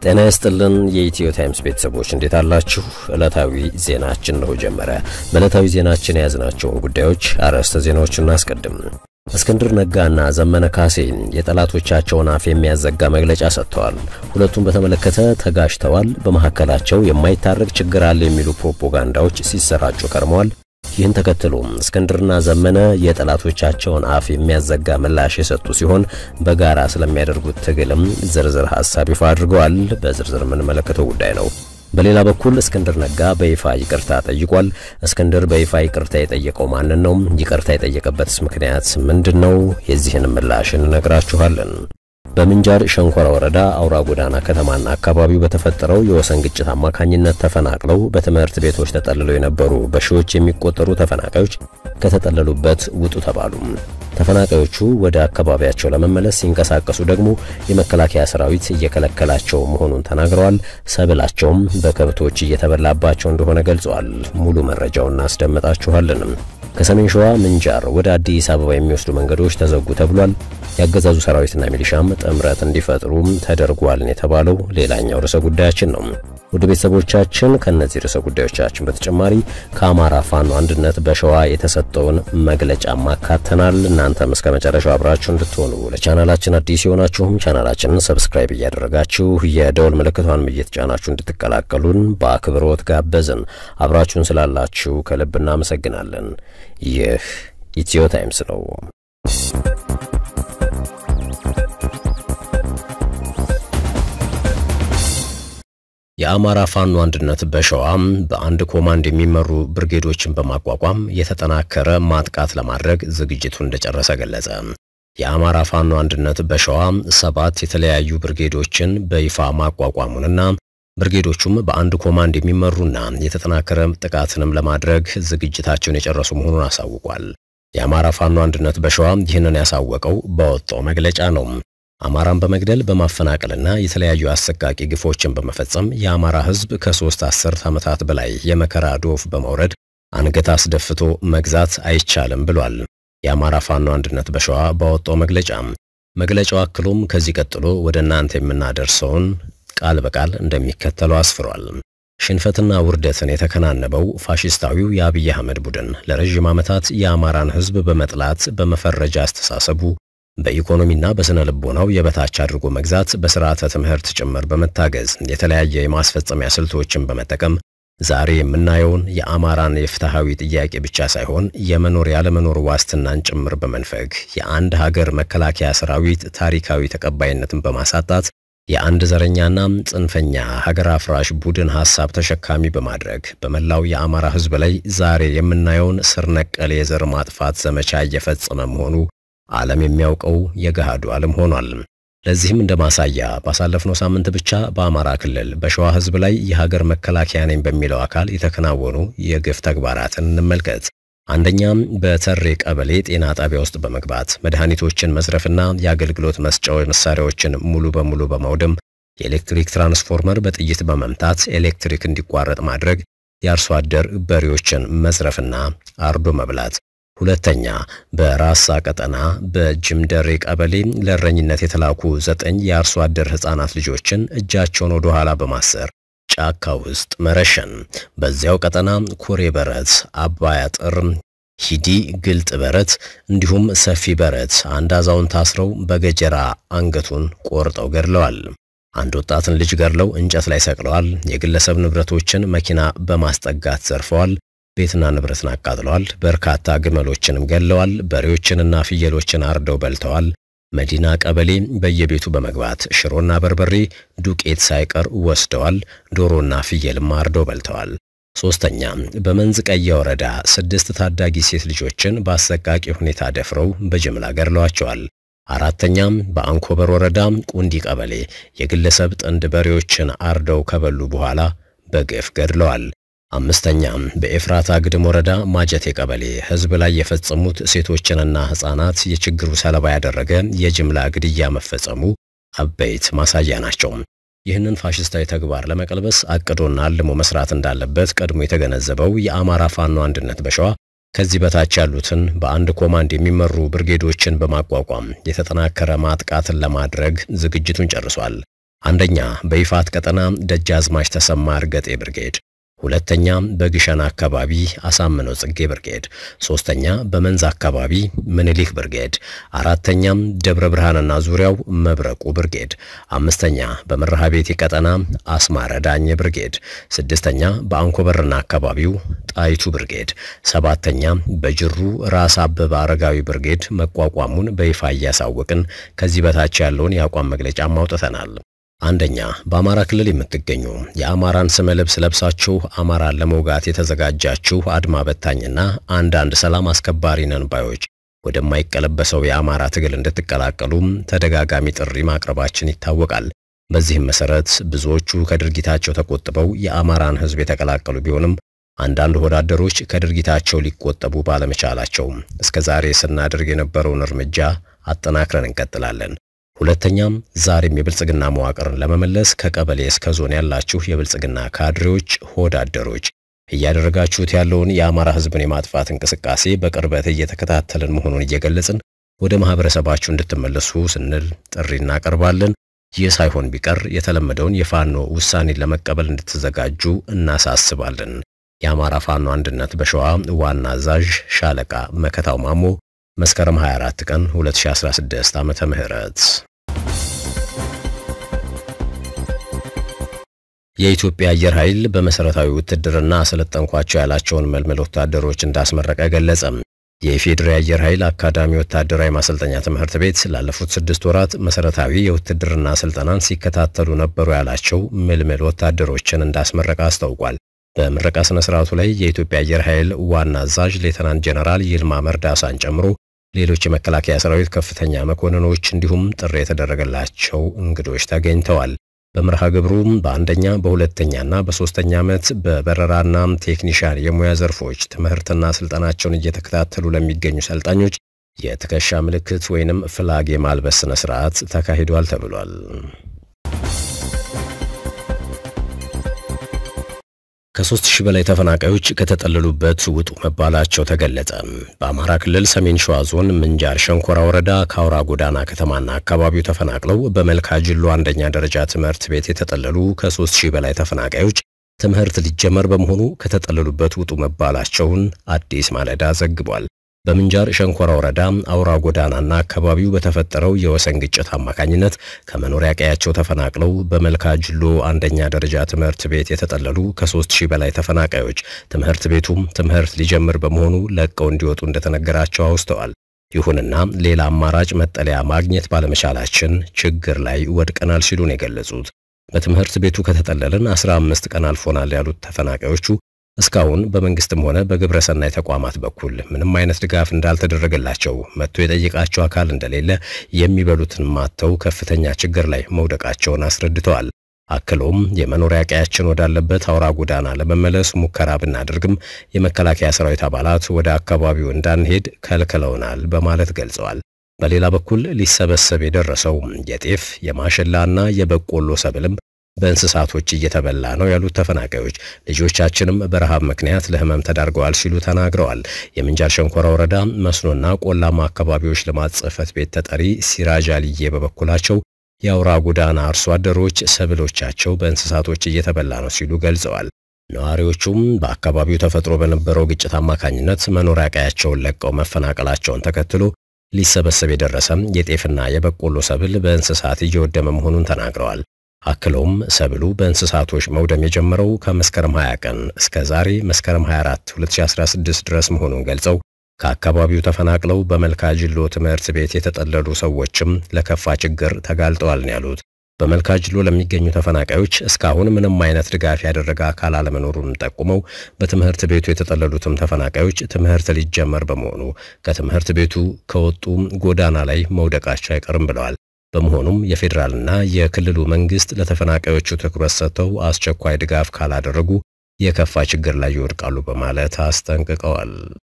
ጤና ይስጥልን የኢትዮ ታይምስ ቤተሰቦች እንዴት አላችሁ? ዕለታዊ ዜናችን ነው ጀመረ። በዕለታዊ ዜናችን የያዝናቸውን ጉዳዮች አርዕስተ ዜናዎችን እናስቀድም። እስክንድር ነጋና ዘመነ ካሴ የጠላቶቻቸውን አፍ የሚያዘጋ መግለጫ ሰጥተዋል። ሁለቱም በተመለከተ ተጋጅተዋል። በመካከላቸው የማይታረቅ ችግር አለ የሚሉ ፕሮፓጋንዳዎች ሲሰራጩ ከርመዋል። ይህን ተከትሎ እስክንድርና ዘመነ የጠላቶቻቸውን አፍ የሚያዘጋ ምላሽ የሰጡ ሲሆን በጋራ ስለሚያደርጉት ትግልም ዝርዝር ሀሳብ ይፋ አድርገዋል። በዝርዝር የምንመለከተው ጉዳይ ነው። በሌላ በኩል እስክንድር ነጋ በይፋ ይቅርታ ጠይቋል። እስክንድር በይፋ ይቅርታ የጠየቀው ማንን ነው? ይቅርታ የጠየቀበትስ ምክንያት ምንድን ነው? የዚህን ምላሽ እንነግራችኋለን። በምንጃር ሸንኮራ ወረዳ አውራ ጎዳና ከተማና አካባቢው በተፈጠረው የወሰን ግጭት አማካኝነት ተፈናቅለው በትምህርት ቤቶች ተጠልለው የነበሩ በሺዎች የሚቆጠሩ ተፈናቃዮች ከተጠለሉበት ውጡ ተባሉ። ተፈናቃዮቹ ወደ አካባቢያቸው ለመመለስ ሲንቀሳቀሱ ደግሞ የመከላከያ ሰራዊት እየከለከላቸው መሆኑን ተናግረዋል። ሰብላቸውም በከብቶች እየተበላባቸው እንደሆነ ገልጸዋል። ሙሉ መረጃውን እናስደምጣችኋለን። ከሰሜን ሸዋ ምንጃር ወደ አዲስ አበባ የሚወስዱ መንገዶች ተዘጉ ተብሏል። ያገዛዙ ሰራዊትና ሚሊሻም ጥምረት እንዲፈጥሩ ተደርጓል የተባለው ሌላኛው ርዕሰ ጉዳያችን ነው። ውድ ቤተሰቦቻችን ከነዚህ ርዕሰ ጉዳዮቻችን በተጨማሪ ከአማራ ፋኖ አንድነት በሸዋ የተሰጠውን መግለጫ ማካተናል። እናንተም እስከ መጨረሻው አብራችሁ እንድትሆኑ ለቻናላችን አዲስ የሆናችሁም ቻናላችንን ሰብስክራይብ እያደረጋችሁ የደወል ምልክቷንም እየተጫናችሁ እንድትቀላቀሉን በአክብሮት ጋበዝን። አብራችሁን ስላላችሁ ከልብ እናመሰግናለን። ይህ ኢትዮ ታይምስ ነው። የአማራ ፋኖ አንድነት በሸዋም በአንድ ኮማንድ የሚመሩ ብርጌዶችን በማቋቋም የተጠናከረ ማጥቃት ለማድረግ ዝግጅቱን እንደጨረሰ ገለጸ። የአማራ ፋኖ አንድነት በሸዋ ሰባት የተለያዩ ብርጌዶችን በይፋ ማቋቋሙንና ብርጌዶቹም በአንድ ኮማንድ የሚመሩና የተጠናከረ ጥቃትንም ለማድረግ ዝግጅታቸውን የጨረሱ መሆኑን አሳውቋል። የአማራ ፋኖ አንድነት በሸዋ ይህንን ያሳወቀው በወጣው መግለጫ ነው። አማራን በመግደል በማፈናቀልና የተለያዩ አሰቃቂ ግፎችን በመፈጸም የአማራ ሕዝብ ከሶስት አስርት ዓመታት በላይ የመከራ ዶፍ በመውረድ አንገት አስደፍቶ መግዛት አይቻልም ብሏል። የአማራ ፋኖ አንድነት በሸዋ ባወጣው መግለጫ መግለጫው አክሎም ከዚህ ቀጥሎ ወደ እናንተ የምናደርሰውን ቃል በቃል እንደሚከተለው አስፍሯል። ሽንፈትና ውርደትን የተከናነበው ፋሽስታዊው የአብይ አህመድ ቡድን ለረዥም ዓመታት የአማራን ሕዝብ በመጥላት በመፈረጃ አስተሳሰቡ በኢኮኖሚና በስነ ልቦናው የበታች አድርጎ መግዛት በስርዓተ ትምህርት ጭምር በመታገዝ የተለያየ የማስፈጸሚያ ስልቶችን በመጠቀም ዛሬ የምናየውን የአማራን የፍትሐዊ ጥያቄ ብቻ ሳይሆን የመኖር ያለመኖር ዋስትናን ጭምር በመንፈግ የአንድ ሀገር መከላከያ ሰራዊት ታሪካዊ ተቀባይነትን በማሳጣት የአንድ ዘረኛና ጽንፈኛ ሀገር አፍራሽ ቡድን ሐሳብ ተሸካሚ በማድረግ በመላው የአማራ ሕዝብ ላይ ዛሬ የምናየውን ስር ነቀል የዘር ማጥፋት ዘመቻ እየፈጸመ መሆኑ ዓለም የሚያውቀው የገሃዱ ዓለም ሆኗል። ለዚህም እንደ ማሳያ ባሳለፍነው ሳምንት ብቻ በአማራ ክልል በሸዋ ሕዝብ ላይ የሀገር መከላከያ ነኝ በሚለው አካል የተከናወኑ የግፍ ተግባራትን እንመልከት። አንደኛም በተሬ ቀበሌ ጤና ጣቢያ ውስጥ በመግባት መድኃኒቶችን መዝረፍና የአገልግሎት መስጫው መሳሪያዎችን ሙሉ በሙሉ በማውደም የኤሌክትሪክ ትራንስፎርመር በጥይት በመምታት ኤሌክትሪክ እንዲቋረጥ ማድረግ፣ የአርሶ አደር በሬዎችን መዝረፍና አርዶ መብላት። ሁለተኛ በራሳ ቀጠና በጅምደሬ ቀበሌ ለእረኝነት የተላኩ ዘጠኝ የአርሶ አደር ሕፃናት ልጆችን እጃቸውን ወደ ኋላ በማሰር ጫካ ውስጥ መረሸን። በዚያው ቀጠና ኩሬ በረት፣ አባይ አጥር፣ ሂዲ ግልጥ በረት እንዲሁም ሰፊ በረት አንድ አዛውንት ታስረው በገጀራ አንገቱን ቆርጠው ገድለዋል። አንድ ወጣትን ልጅ ገድለው እንጨት ላይ ሰቅለዋል። የግለሰብ ንብረቶችን መኪና በማስጠጋት ዘርፈዋል። ቤትና ንብረትን አቃጥለዋል። በርካታ ግመሎችንም ገለዋል። በሬዎችንና ፍየሎችን አርደው በልተዋል። መዲና ቀበሌ በየቤቱ በመግባት ሽሮና በርበሬ ዱቄት ሳይቀር ወስደዋል። ዶሮና ፍየልም አርደው በልተዋል። ሶስተኛ በመንዝ ቀየ ወረዳ ስድስት ታዳጊ ሴት ልጆችን በአሰቃቂ ሁኔታ ደፍረው በጅምላ ገድለዋቸዋል። አራተኛም በአንኮበር ወረዳ ቁንዲ ቀበሌ የግለሰብ ጥንድ በሬዎችን አርደው ከበሉ በኋላ በግፍ ገድለዋል። አምስተኛም በኤፍራታ ግድም ወረዳ ማጀቴ ቀበሌ ሕዝብ ላይ የፈጸሙት ሴቶችንና ሕፃናት የችግሩ ሰለባ ያደረገ የጅምላ ግድያ መፈጸሙ አበይት ማሳያ ናቸው። ይህንን ፋሽስታዊ ተግባር ለመቀልበስ አቅዶና አልሞ መስራት እንዳለበት ቀድሞ የተገነዘበው የአማራ ፋኖ አንድነት በሸዋ ከዚህ በታች ያሉትን በአንድ ኮማንድ የሚመሩ ብርጌዶችን በማቋቋም የተጠናከረ ማጥቃትን ለማድረግ ዝግጅቱን ጨርሷል። አንደኛ በይፋት ቀጠና ደጃዝማች ተሰማ እርገጤ ብርጌድ፣ ሁለተኛ በግሸን አካባቢ አሳምነው ጽጌ ብርጌድ፣ ሶስተኛ በመንዝ አካባቢ ምኒልክ ብርጌድ፣ አራተኛም ደብረ ብርሃንና ዙሪያው መብረቁ ብርጌድ፣ አምስተኛ በመርሃ ቤቴ ቀጠና አስማረ ዳኘ ብርጌድ፣ ስድስተኛ በአንኮበርና አካባቢው ጣይቱ ብርጌድ፣ ሰባተኛ በጅሩ ራስ አበበ አረጋዊ ብርጌድ መቋቋሙን በይፋ እያሳወቅን ከዚህ በታች ያለውን የአቋም መግለጫ አውጥተናል። አንደኛ በአማራ ክልል የምትገኙ የአማራን ስመ ልብስ ለብሳችሁ አማራን ለመውጋት የተዘጋጃችሁ አድማ በታኝና አንዳንድ ሰላም አስከባሪ ነን ባዮች ወደማይቀለበሰው የአማራ ትግል እንድትቀላቀሉም ተደጋጋሚ ጥሪ ማቅረባችን ይታወቃል። በዚህም መሰረት ብዙዎቹ ከድርጊታቸው ተቆጥበው የአማራን ሕዝብ የተቀላቀሉ ቢሆንም አንዳንድ ወዳደሮች ከድርጊታቸው ሊቆጠቡ ባለመቻላቸው እስከ ዛሬ ስናደርግ የነበረውን እርምጃ አጠናክረን እንቀጥላለን። ሁለተኛም ዛሬም የብልጽግና መዋቅርን ለመመለስ ከቀበሌ እስከ ዞን ያላችሁ የብልጽግና ካድሬዎች፣ ሆዳደሮች እያደረጋችሁት ያለውን የአማራ ሕዝብን የማጥፋት እንቅስቃሴ በቅርበት እየተከታተልን መሆኑን እየገለጽን ወደ ማህበረሰባችሁ እንድትመለሱ ስንል ጥሪ እናቀርባለን። ይህ ሳይሆን ቢቀር የተለመደውን የፋኖ ውሳኔን ለመቀበል እንድትዘጋጁ እናሳስባለን። የአማራ ፋኖ አንድነት በሸዋ ዋና አዛዥ ሻለቃ መከታው ማሞ መስከረም 24 ቀን 2016 ዓመተ ምህረት የኢትዮጵያ አየር ኃይል በመሰረታዊ ውትድርና አሰለጠንኳቸው ያላቸውን መልመል ወታደሮች እንዳስመረቀ ገለጸ። የኢፌዴሪ አየር ኃይል አካዳሚ ወታደራዊ ማሰልጠኛ ትምህርት ቤት ላለፉት ስድስት ወራት መሰረታዊ የውትድርና ስልጠናን ሲከታተሉ ነበሩ ያላቸው ምልምል ወታደሮችን እንዳስመረቀ አስታውቋል። በምረቃ ስነ ስርዓቱ ላይ የኢትዮጵያ አየር ኃይል ዋና አዛዥ ሌተናንት ጀነራል ይልማ መርዳሳን ጨምሮ ሌሎች የመከላከያ ሰራዊት ከፍተኛ መኮንኖች እንዲሁም ጥሪ የተደረገላቸው እንግዶች ተገኝተዋል። በመርሃ ግብሩም በአንደኛ በሁለተኛና በሶስተኛ ዓመት በበረራና ቴክኒሻን የሙያ ዘርፎች ትምህርትና ስልጠናቸውን እየተከታተሉ ለሚገኙ ሰልጣኞች የትከሻ ምልክት ወይንም ፍላግ የማልበስ ስነ ስርዓት ተካሂዷል ተብሏል። ከሶስት ሺህ በላይ ተፈናቃዮች ከተጠለሉበት ውጡ መባላቸው ተገለጸ። በአማራ ክልል ሰሜን ሸዋ ዞን ምንጃር ሸንኮራ ወረዳ ከአውራ ጎዳና ከተማና አካባቢው ተፈናቅለው በመልካ ጅሎ አንደኛ ደረጃ ትምህርት ቤት የተጠለሉ ከሶስት ሺህ በላይ ተፈናቃዮች ትምህርት ሊጀመር በመሆኑ ከተጠለሉበት ውጡ መባላቸውን አዲስ ማለዳ ዘግቧል። በምንጃር ሸንኮራ ወረዳ አውራ ጎዳናና አካባቢው በተፈጠረው የወሰን ግጭት አማካኝነት ከመኖሪያ ቀያቸው ተፈናቅለው በመልካ ጅሎ አንደኛ ደረጃ ትምህርት ቤት የተጠለሉ ከሶስት ሺህ በላይ ተፈናቃዮች ትምህርት ቤቱም ትምህርት ሊጀምር በመሆኑ ለቀው እንዲወጡ እንደተነገራቸው አውስተዋል። ይሁንና ሌላ አማራጭ መጠለያ ማግኘት ባለመቻላችን ችግር ላይ ወድቀናል ሲሉ ነው የገለጹት። በትምህርት ቤቱ ከተጠለልን 15 ቀን አልፎናል ያሉት ተፈናቃዮቹ እስካሁን በመንግስትም ሆነ በግብረ ሰናይ ተቋማት በኩል ምንም አይነት ድጋፍ እንዳልተደረገላቸው መጥቶ የጠየቃቸው አካል እንደሌለ የሚበሉትን ማጥተው ከፍተኛ ችግር ላይ መውደቃቸውን አስረድተዋል። አክሎም የመኖሪያ ቀያችን ወዳለበት አውራ ጎዳና ለመመለስ ሙከራ ብናደርግም የመከላከያ ሰራዊት አባላት ወደ አካባቢው እንዳንሄድ ከልክለውናል በማለት ገልጸዋል። በሌላ በኩል ሊሰበሰብ የደረሰው የጤፍ የማሽላና የበቆሎ ሰብልም በእንስሳቶች እየተበላ ነው ያሉት ተፈናቃዮች ልጆቻችንም በረሃብ ምክንያት ለሕመም ተዳርገዋል ሲሉ ተናግረዋል። የምንጃር ሸንኮራ ወረዳ መስኖና ቆላማ አካባቢዎች ልማት ጽሕፈት ቤት ተጠሪ ሲራጅ አልዬ በበኩላቸው የአውራ ጎዳና አርሶ አደሮች ሰብሎቻቸው በእንስሳቶች እየተበላ ነው ሲሉ ገልጸዋል። ነዋሪዎቹም በአካባቢው ተፈጥሮ በነበረው ግጭት አማካኝነት መኖሪያ ቀያቸውን ለቀው መፈናቀላቸውን ተከትሎ ሊሰበሰብ የደረሰም የጤፍና የበቆሎ ሰብል በእንስሳት እየወደመ መሆኑን ተናግረዋል። አክለውም ሰብሉ በእንስሳቶች መውደም የጀመረው ከመስከረም 20 ቀን እስከ ዛሬ መስከረም 24 2016 ድረስ መሆኑን ገልጸው ከአካባቢው ተፈናቅለው በመልካ ጅሎ ትምህርት ቤት የተጠለሉ ሰዎችም ለከፋ ችግር ተጋልጠዋል ነው ያሉት። በመልካ ጅሎ ለሚገኙ ተፈናቃዮች እስካሁን ምንም አይነት ድጋፍ ያደረገ አካል አለመኖሩን ጠቁመው በትምህርት ቤቱ የተጠለሉትም ተፈናቃዮች ትምህርት ሊጀመር በመሆኑ ከትምህርት ቤቱ ከወጡ ጎዳና ላይ መውደቃቸው አይቀርም ብለዋል። በመሆኑም የፌዴራልና የክልሉ መንግስት ለተፈናቃዮቹ ትኩረት ሰጥተው አስቸኳይ ድጋፍ ካላደረጉ የከፋ ችግር ላይ ይወድቃሉ በማለት አስጠንቅቀዋል።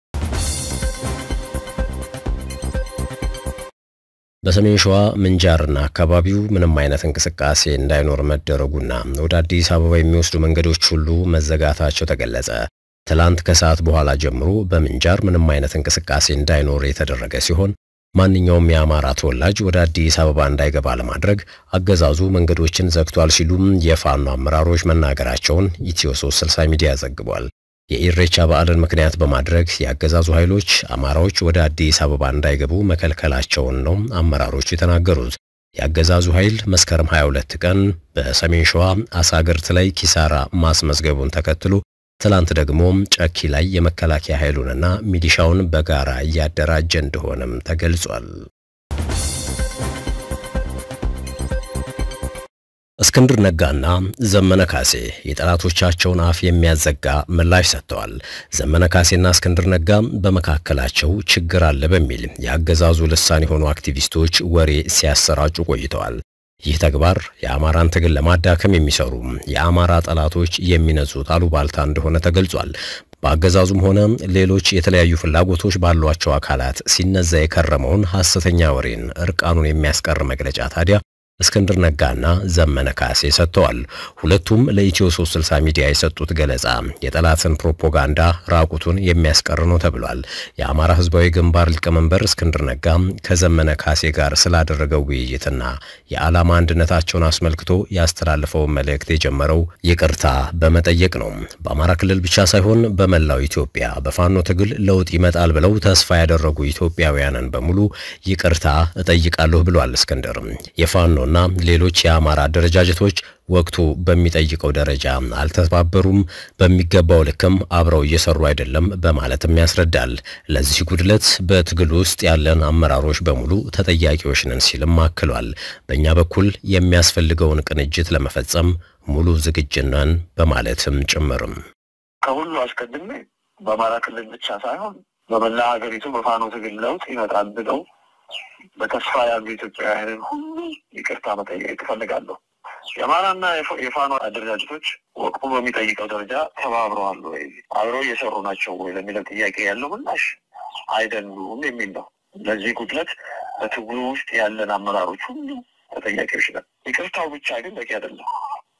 በሰሜን ሸዋ ምንጃርና አካባቢው ምንም አይነት እንቅስቃሴ እንዳይኖር መደረጉና ወደ አዲስ አበባ የሚወስዱ መንገዶች ሁሉ መዘጋታቸው ተገለጸ። ትላንት ከሰዓት በኋላ ጀምሮ በምንጃር ምንም አይነት እንቅስቃሴ እንዳይኖር የተደረገ ሲሆን ማንኛውም የአማራ ተወላጅ ወደ አዲስ አበባ እንዳይገባ ለማድረግ አገዛዙ መንገዶችን ዘግቷል ሲሉም የፋኖ አመራሮች መናገራቸውን ኢትዮ 360 ሚዲያ ዘግቧል። የኢሬቻ በዓልን ምክንያት በማድረግ የአገዛዙ ኃይሎች አማራዎች ወደ አዲስ አበባ እንዳይገቡ መከልከላቸውን ነው አመራሮቹ የተናገሩት። የአገዛዙ ኃይል መስከረም 22 ቀን በሰሜን ሸዋ አሳግርት ላይ ኪሳራ ማስመዝገቡን ተከትሎ ትላንት ደግሞ ጨኪ ላይ የመከላከያ ኃይሉንና ሚሊሻውን በጋራ እያደራጀ እንደሆነም ተገልጿል። እስክንድር ነጋና ዘመነ ካሴ የጠላቶቻቸውን አፍ የሚያዘጋ ምላሽ ሰጥተዋል። ዘመነ ካሴና እስክንድር ነጋ በመካከላቸው ችግር አለ በሚል የአገዛዙ ልሳን የሆኑ አክቲቪስቶች ወሬ ሲያሰራጩ ቆይተዋል። ይህ ተግባር የአማራን ትግል ለማዳከም የሚሰሩ የአማራ ጠላቶች የሚነዙት አሉባልታ እንደሆነ ተገልጿል። በአገዛዙም ሆነ ሌሎች የተለያዩ ፍላጎቶች ባሏቸው አካላት ሲነዛ የከረመውን ሐሰተኛ ወሬን እርቃኑን የሚያስቀር መግለጫ ታዲያ እስክንድር ነጋና ዘመነ ካሴ ሰጥተዋል። ሁለቱም ለኢትዮ 360 ሚዲያ የሰጡት ገለጻ የጠላትን ፕሮፓጋንዳ ራቁቱን የሚያስቀር ነው ተብሏል። የአማራ ሕዝባዊ ግንባር ሊቀመንበር እስክንድር ነጋ ከዘመነ ካሴ ጋር ስላደረገው ውይይትና የዓላማ አንድነታቸውን አስመልክቶ ያስተላለፈውን መልእክት የጀመረው ይቅርታ በመጠየቅ ነው። በአማራ ክልል ብቻ ሳይሆን በመላው ኢትዮጵያ በፋኖ ትግል ለውጥ ይመጣል ብለው ተስፋ ያደረጉ ኢትዮጵያውያንን በሙሉ ይቅርታ እጠይቃለሁ ብሏል። እስክንድር የፋኖ እና ሌሎች የአማራ አደረጃጀቶች ወቅቱ በሚጠይቀው ደረጃ አልተባበሩም፣ በሚገባው ልክም አብረው እየሰሩ አይደለም በማለትም ያስረዳል። ለዚህ ጉድለት በትግል ውስጥ ያለን አመራሮች በሙሉ ተጠያቂዎች ነን ሲልም አክሏል። በእኛ በኩል የሚያስፈልገውን ቅንጅት ለመፈጸም ሙሉ ዝግጁ ነን በማለትም ጭምርም ከሁሉ አስቀድሜ በአማራ ክልል ብቻ ሳይሆን በመላ ሀገሪቱ በፋኖ ትግል ለውጥ ይመጣል ብለው በተስፋ ያሉ ኢትዮጵያውያንን ሁሉ ይቅርታ መጠየቅ እፈልጋለሁ። የአማራና የፋኖ አደረጃጀቶች ወቅቱ በሚጠይቀው ደረጃ ተባብረዋል ወይ፣ አብረው እየሰሩ ናቸው ወይ ለሚለው ጥያቄ ያለው ምላሽ አይደሉም የሚል ነው። ለዚህ ጉድለት በትግሉ ውስጥ ያለን አመራሮች ሁሉ ተጠያቂዎች ነን። ይቅርታው ብቻ ግን በቂ አይደለም።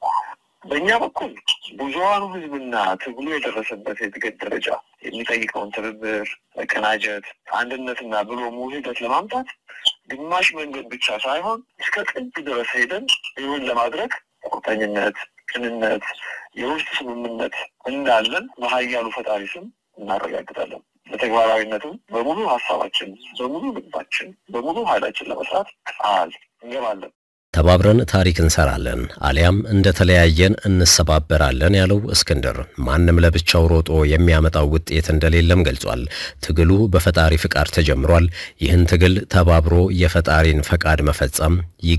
በእኛ በኩል ብዙሀኑ ሕዝብና ትግሉ የደረሰበት የትግል ደረጃ የሚጠይቀውን ትብብር፣ መቀናጀት፣ አንድነትና ብሎ ውህደት ለማምጣት ግማሽ መንገድ ብቻ ሳይሆን እስከ ጥግ ድረስ ሄደን ይሁን ለማድረግ ቁርጠኝነት፣ ቅንነት፣ የውስጥ ስምምነት እንዳለን በኃያሉ ፈጣሪ ስም እናረጋግጣለን። በተግባራዊነቱም በሙሉ ሀሳባችን፣ በሙሉ ልባችን፣ በሙሉ ኃይላችን ለመስራት ቃል እንገባለን። ተባብረን ታሪክ እንሰራለን አሊያም እንደተለያየን እንሰባበራለን ያለው እስክንድር ማንም ለብቻው ሮጦ የሚያመጣው ውጤት እንደሌለም ገልጿል። ትግሉ በፈጣሪ ፍቃድ ተጀምሯል። ይህን ትግል ተባብሮ የፈጣሪን ፈቃድ መፈጸም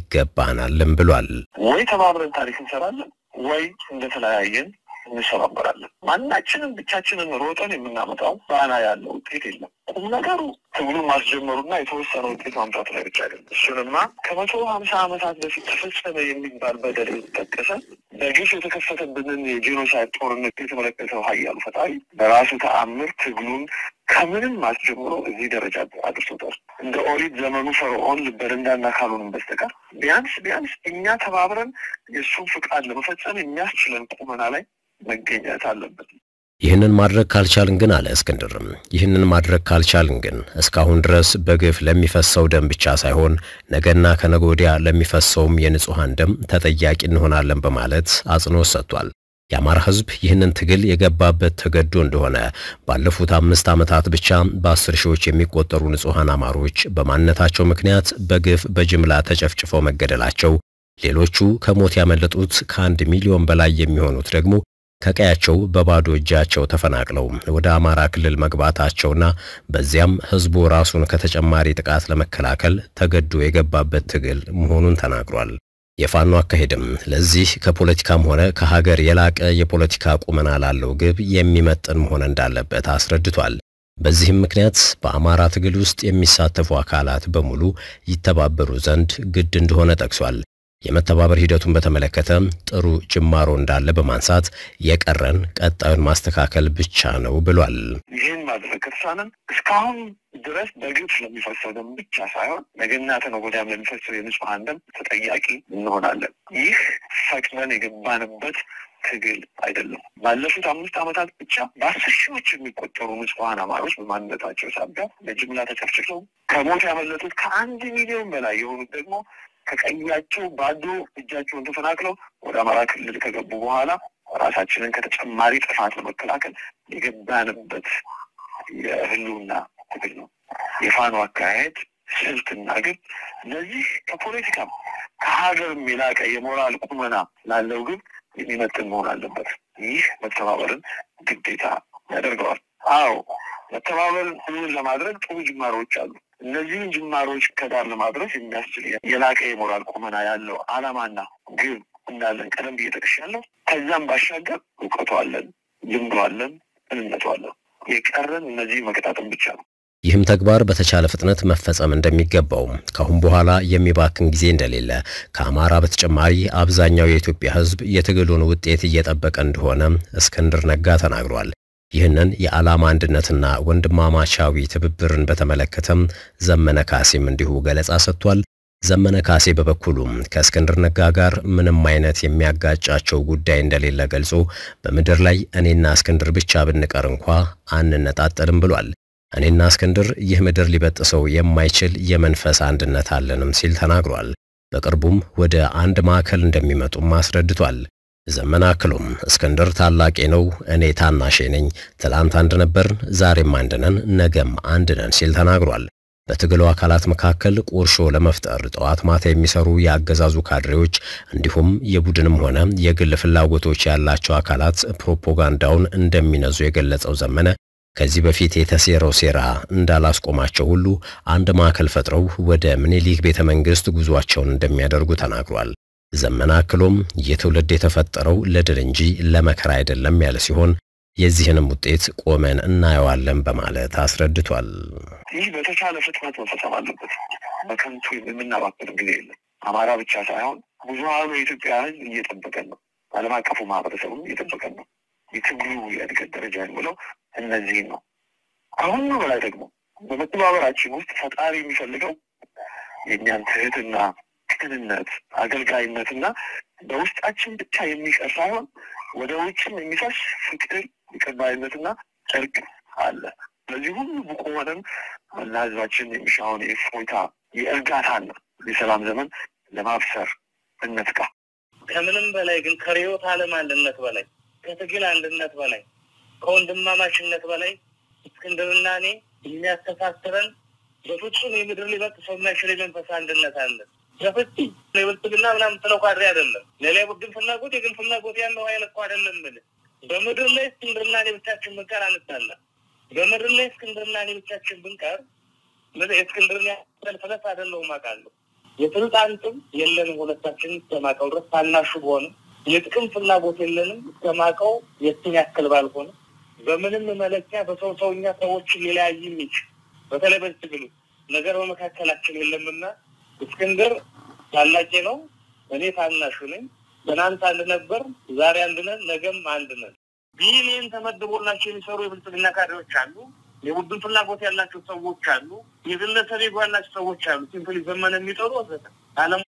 ይገባናልም ብሏል። ወይ ተባብረን ታሪክ እንሰራለን ወይ እንደተለያየን እንሰባበራለን። ማናችንም ብቻችንን ሮጠን የምናመጣው ባና ያለው ውጤት የለም። ቁም ነገሩ ትግሉን ማስጀመሩና የተወሰነ ውጤት ማምጣቱ ላይ ብቻ አይደለም። እሱንማ ከመቶ ሀምሳ ዓመታት በፊት ተፈጸመ የሚባል በደል የተጠቀሰ በግፍ የተከፈተብንን የጄኖሳይድ ጦርነት የተመለከተው ኃያሉ ፈጣሪ በራሱ ተአምር ትግሉን ከምንም አስጀምሮ እዚህ ደረጃ አድርሶታል። እንደ ኦሪት ዘመኑ ፈርዖን ልበደንዳና ካሉንም በስተቀር ቢያንስ ቢያንስ እኛ ተባብረን የእሱን ፍቃድ ለመፈጸም የሚያስችለን ቁመና ላይ መገኘት አለበት። ይህንን ማድረግ ካልቻልን ግን አለ እስክንድርም፣ ይህንን ማድረግ ካልቻልን ግን እስካሁን ድረስ በግፍ ለሚፈሰው ደም ብቻ ሳይሆን ነገና ከነገ ወዲያ ለሚፈሰውም የንጹሐን ደም ተጠያቂ እንሆናለን በማለት አጽንኦት ሰጥቷል። የአማራ ሕዝብ ይህንን ትግል የገባበት ተገዶ እንደሆነ ባለፉት አምስት ዓመታት ብቻ በአስር ሺዎች የሚቆጠሩ ንጹሐን አማሮች በማንነታቸው ምክንያት በግፍ በጅምላ ተጨፍጭፈው መገደላቸው፣ ሌሎቹ ከሞት ያመለጡት ከአንድ ሚሊዮን በላይ የሚሆኑት ደግሞ ከቀያቸው በባዶ እጃቸው ተፈናቅለው ወደ አማራ ክልል መግባታቸውና በዚያም ህዝቡ ራሱን ከተጨማሪ ጥቃት ለመከላከል ተገዶ የገባበት ትግል መሆኑን ተናግሯል። የፋኖ አካሄድም ለዚህ ከፖለቲካም ሆነ ከሀገር የላቀ የፖለቲካ ቁመና ላለው ግብ የሚመጥን መሆን እንዳለበት አስረድቷል። በዚህም ምክንያት በአማራ ትግል ውስጥ የሚሳተፉ አካላት በሙሉ ይተባበሩ ዘንድ ግድ እንደሆነ ጠቅሷል። የመተባበር ሂደቱን በተመለከተ ጥሩ ጅማሮ እንዳለ በማንሳት የቀረን ቀጣዩን ማስተካከል ብቻ ነው ብሏል። ይህን ማድረግ ከተሳነን እስካሁን ድረስ በግፍ ለሚፈሰው ደም ብቻ ሳይሆን ነገና ከነገ ወዲያም ለሚፈሰው የንጹሐን ደም ተጠያቂ እንሆናለን። ይህ ፈቅደን የገባንበት ትግል አይደለም። ባለፉት አምስት ዓመታት ብቻ በአስር ሺዎች የሚቆጠሩ ንጹሐን አማሮች በማንነታቸው ሳቢያ በጅምላ ተጨፍጭፈው ከሞት ያመለጡት ከአንድ ሚሊዮን በላይ የሆኑት ደግሞ ከቀያቸው ባዶ እጃቸውን ተፈናቅለው ወደ አማራ ክልል ከገቡ በኋላ ራሳችንን ከተጨማሪ ጥፋት ለመከላከል የገባንበት የህልውና ትግል ነው። የፋኖ አካሄድ ስልትና ግብ እነዚህ ከፖለቲካም ከሀገርም የላቀ የሞራል ቁመና ላለው ግብ የሚመጥን መሆን አለበት። ይህ መተባበርን ግዴታ ያደርገዋል። አዎ መተባበርን እውን ለማድረግ ጥሩ ጅማሮች አሉ። እነዚህን ጅማሮች ከዳር ለማድረስ የሚያስችል የላቀ የሞራል ቁመና ያለው ዓላማና ግብ እንዳለን ቀደም ብዬ ጠቅሻለሁ። ከዛም ባሻገር እውቀቱ አለን፣ ልምዱ አለን፣ እንነቱ አለን። የቀረን እነዚህ መቀጣጠም ብቻ ነው። ይህም ተግባር በተቻለ ፍጥነት መፈጸም እንደሚገባው ካሁን በኋላ የሚባክን ጊዜ እንደሌለ ከአማራ በተጨማሪ አብዛኛው የኢትዮጵያ ሕዝብ የትግሉን ውጤት እየጠበቀ እንደሆነ እስክንድር ነጋ ተናግሯል። ይህንን የዓላማ አንድነትና ወንድማማቻዊ ትብብርን በተመለከተም ዘመነ ካሴም እንዲሁ ገለጻ ሰጥቷል። ዘመነ ካሴ በበኩሉም ከእስክንድር ነጋ ጋር ምንም አይነት የሚያጋጫቸው ጉዳይ እንደሌለ ገልጾ በምድር ላይ እኔና እስክንድር ብቻ ብንቀር እንኳ አንነጣጠልም ብሏል። እኔና እስክንድር ይህ ምድር ሊበጥሰው የማይችል የመንፈስ አንድነት አለንም ሲል ተናግሯል። በቅርቡም ወደ አንድ ማዕከል እንደሚመጡም አስረድቷል። ዘመነ አክሎም እስክንድር ታላቄ ነው፣ እኔ ታናሼ ነኝ። ትላንት አንድ ነበርን፣ ዛሬም አንድ ነን፣ ነገም አንድ ነን ሲል ተናግሯል። በትግሉ አካላት መካከል ቁርሾ ለመፍጠር ጠዋት ማታ የሚሰሩ የአገዛዙ ካድሬዎች እንዲሁም የቡድንም ሆነ የግል ፍላጎቶች ያላቸው አካላት ፕሮፓጋንዳውን እንደሚነዙ የገለጸው ዘመነ ከዚህ በፊት የተሴረው ሴራ እንዳላስቆማቸው ሁሉ አንድ ማዕከል ፈጥረው ወደ ምኒልክ ቤተ መንግሥት ጉዟቸውን እንደሚያደርጉ ተናግሯል። ዘመነ አክሎም ይህ ትውልድ የተፈጠረው ለድል እንጂ ለመከራ አይደለም ያለ ሲሆን የዚህንም ውጤት ቆመን እናየዋለን በማለት አስረድቷል። ይህ በተቻለ ፍጥነት መፈጸም አለበት። በከንቱ የምናባክን ጊዜ የለም። አማራ ብቻ ሳይሆን ብዙሀኑ የኢትዮጵያ ሕዝብ እየጠበቀን ነው። ዓለም አቀፉ ማህበረሰቡም እየጠበቀን ነው። የትግሉ የእድገት ደረጃ የሚለው እነዚህን ነው። ከሁሉ በላይ ደግሞ በመተባበራችን ውስጥ ፈጣሪ የሚፈልገው የእኛን ትህትና፣ ቅንነት፣ አገልጋይነትና በውስጣችን ብቻ የሚቀር ሳይሆን ወደ ውጭም የሚፈስ ፍቅር፣ ይቅርባይነትና እርቅ አለ። ስለዚህ ሁሉ ብቁ ሆነን መላ ህዝባችን የሚሻውን የእፎይታ የእርጋታና የሰላም ዘመን ለማብሰር እንትጋ። ከምንም በላይ ግን ከርዕዮተ ዓለም አንድነት በላይ ከትግል አንድነት በላይ ከወንድማማችነት በላይ እስክንድርና እኔ የሚያስተሳስረን በፍጹም የምድር ሊበጥሰው የማይችል የመንፈስ አንድነት አለ። በፍጹም የብልጽግና ምናምን የምትለው ካድሬ አይደለም። ሌላ የቡድን ፍላጎት የግል ፍላጎት ያለው ኃይል እኮ አይደለም። ብል በምድር ላይ እስክንድርና እኔ ብቻችን ብንቀር አንጣላ። በምድር ላይ እስክንድርና እኔ ብቻችን ብንቀር ምን የእስክንድርን ያህል ፍለስ አይደለሁም አውቃለሁ። የስልጣን ጥም የለንም ሁለታችን እስከማውቀው ድረስ ታናሹ በሆንም የጥቅም ፍላጎት የለንም እስከማውቀው የትን ያክል ባልሆነ በምንም መለኪያ በሰው ሰውኛ ሰዎችን ሊለያይ የሚችል በተለይ በዚህ ትግሉ ነገር በመካከላችን የለምና እስክንድር ታላቄ ነው፣ እኔ ታናሹ ነኝ። ትናንት አንድ ነበር፣ ዛሬ አንድ ነን፣ ነገም አንድ ነን። ቢሊየን ተመድቦላቸው የሚሰሩ የብልጽግና ካድሬዎች አሉ። የቡድን ፍላጎት ያላቸው ሰዎች አሉ። የግለሰብ ego ያላቸው ሰዎች አሉ። ሲምፕሊ ዘመን የሚጠሩ ወዘተ አለም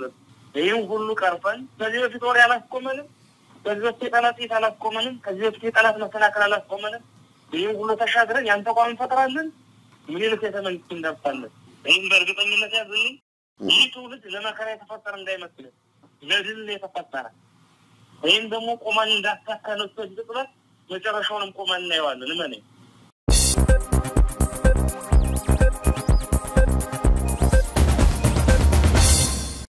ይህም ሁሉ ቀርፈን ከዚህ በፊት ወሬ አላስቆመንም። ከዚህ በፊት የጠላት ጥይት አላስቆመንም። ከዚህ በፊት የጠላት መከላከል አላስቆመንም። ይህም ሁሉ ተሻግረን ያን ተቋም እንፈጥራለን። ምኒልክ ቤተ መንግስት እንደርሳለን። ይህም በእርግጠኝነት ያዝልኝ። ይህ ትውልድ ለመከራ የተፈጠረ እንዳይመስልን ለድል የተፈጠረ ይህም ደግሞ ቆማን እንዳሳካነው ጥረት መጨረሻውንም ቆማን እናየዋለን። እመነኝ።